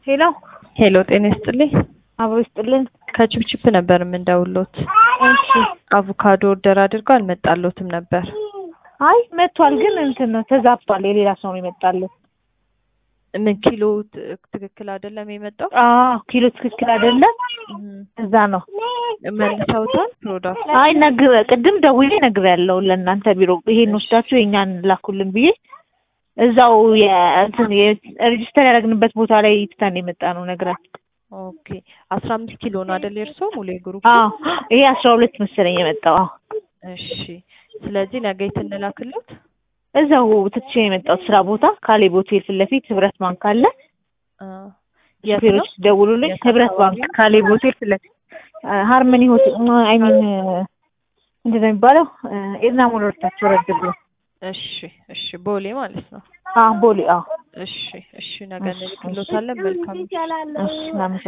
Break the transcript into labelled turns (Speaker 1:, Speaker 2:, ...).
Speaker 1: ሄሎ
Speaker 2: ሄሎ ጤና ይስጥልኝ።
Speaker 1: አብሮ ይስጥልን።
Speaker 2: ከችፕችፕ ነበር የምንደውሎት።
Speaker 1: እሺ
Speaker 2: አቮካዶ ኦርደር አድርገው አልመጣሎትም ነበር።
Speaker 1: አይ መጥቷል፣ ግን እንትን ነው ተዛብቷል። የሌላ ሰው ነው የመጣልን።
Speaker 2: ምን ኪሎ ት- ትክክል አይደለም የመጣው?
Speaker 1: አዎ ኪሎ ትክክል አይደለም።
Speaker 2: እም፣
Speaker 1: እዛ ነው።
Speaker 2: መልሰውታል ፕሮዳክት
Speaker 1: አይ ነግር ቅድም ደውዬ ነግሬያለሁ ለእናንተ ቢሮ ይሄን ወስዳችሁ የኛን ላኩልን ብዬ እዛው የእንትን ሬጅስተር ያደረግንበት ቦታ ላይ ትተን የመጣ ነው ነግራት።
Speaker 2: ኦኬ አስራ አምስት ኪሎ ነው አይደል የእርሶ ሙሉ የግሩፕ?
Speaker 1: አዎ ይሄ አስራ ሁለት መሰለኝ የመጣው። አዎ
Speaker 2: እሺ ስለዚህ ነገ የት እንላክሎት?
Speaker 1: እዛው ትቼ የመጣሁት ስራ ቦታ ካሌብ ሆቴል ፊት ለፊት ህብረት ባንክ አለ።
Speaker 2: አ፣ የት ነው?
Speaker 1: ሹፌሮች ደውሉልኝ።
Speaker 2: የት
Speaker 1: ህብረት
Speaker 2: አካባቢ
Speaker 1: ባንክ
Speaker 2: ነው?
Speaker 1: ካሌብ ሆቴል ፊት ለፊት ሃርመኒ ሆቴል አይ ሚን ምንድን ነው የሚባለው? ኤድና ሞል ወርታችሁ ወረድ ብሎ
Speaker 2: እሺ እሺ ቦሌ ማለት ነው።
Speaker 1: አዎ ቦሌ። አዎ
Speaker 2: እሺ እሺ ነገ እንልክሎታለን። መልካም
Speaker 1: እሺ እናመሰግናለን።